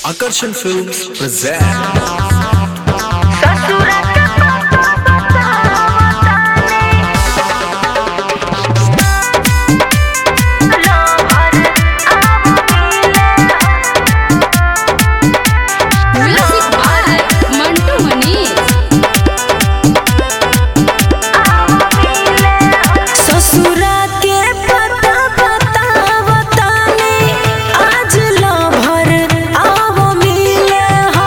Akarsham Films present music by Mantu Manish ससुरा के पता पता बताने आज लो भर आवो मिले हो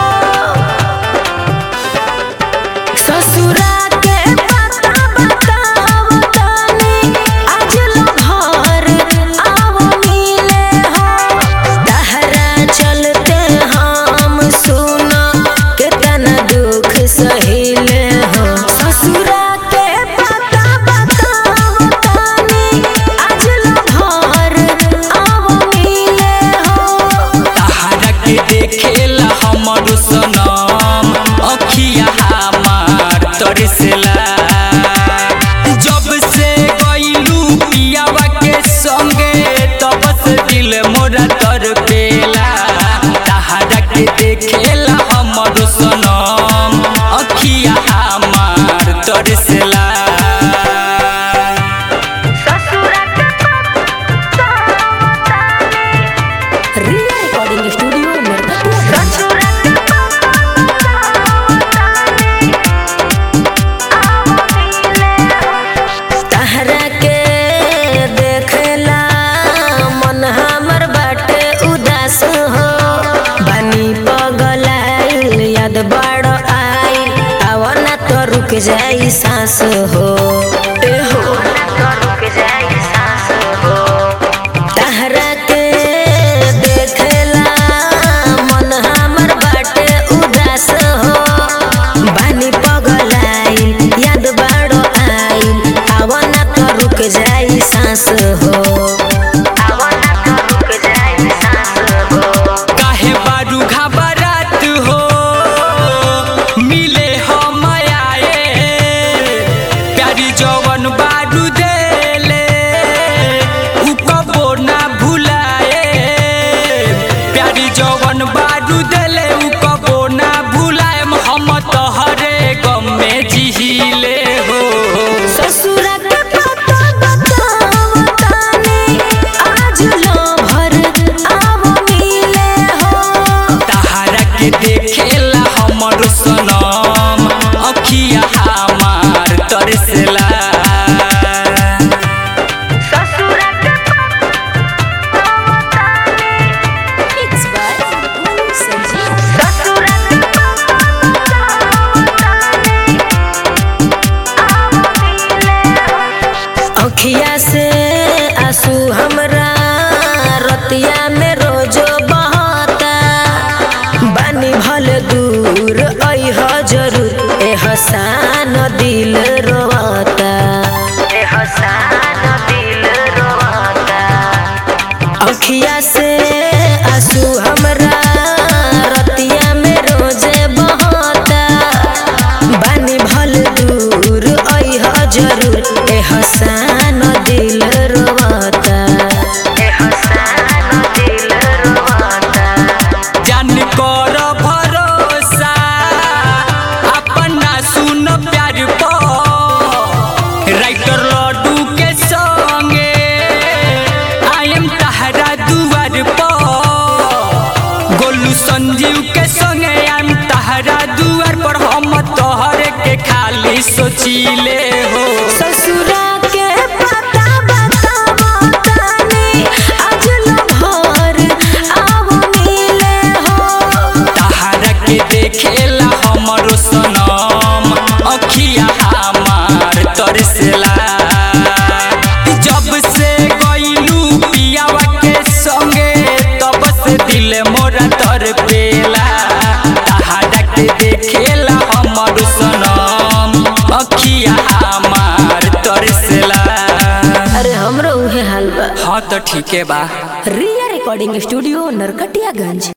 ससुरा के पता पता बताने आज लो भर आवो मिले हो तहरा चलते हम सुना कितना दुख सहिल हो ससुरा के पता पता बताने आज लो भर आवो मिले हो तहरा के देखेला हमर सनम अखिया हमार तरसला जब से गइलू पियावा के संगे तब से दिल मोरा तरपेला तहरा के देखेला हमर सनम अखिया हमार तरसला रिया रिकॉर्डिंग स्टूडियो नरकटिया तहरा के देखला मन हमर बाटे उदास हो बनी पगलाइल याद बड़ आइल आवना तो रुक जाई सांस हो ए हो तहरा के देखला मन हमर बाटे उदास हो बानी पगलाइल याद बाड़ो आइल आवना तो रुक जाई सांस हो काहे बारू घबरात हो मिले हम आए प्यारी जवन बारू देले उ कबो ना भुलाए प्यारी जवन बारू देले उ कबो ना भुलाए हम तोहरे गम में जिहिले हो ससुरा के पता बतावताने आज लो भर आवो मिले हो तहरा के देखेला हमर सनम अखिया हमार तरसला It's by Manu Sanjeev. अखिया से आंसू हमरा रतिया में रोजो बहता बानी भल दूर अइह जरूर ए हसान दिल रोता अखिया से आंसू हमरा रतिया में रोजे बहता बानी भल दूर अइह जरूर ए हसान दिल रोता जान कर भरोसा अपना सुन प्यार पर राइटर लड्डू के संगे आई एम तहरा दुआर पर गोलू संजीव के संगे आई एम तहरा दुआर पर हम तोहरे के खाली सोचिले हो ससुरा के पता बतावताने आज लो भर आवो मिले हो तहरा के देखेला हमर सनम अखिया हमार तरसला जब से गइलू पियावा के संगे तब से दिल मोरा तरपेला तहरा के देखेला हमर सनम अखिया हमार तरसला अरे हमरो उहे हाल बा हाँ तो ठीके बा रिया रिकॉर्डिंग स्टूडियो नरकटियागंज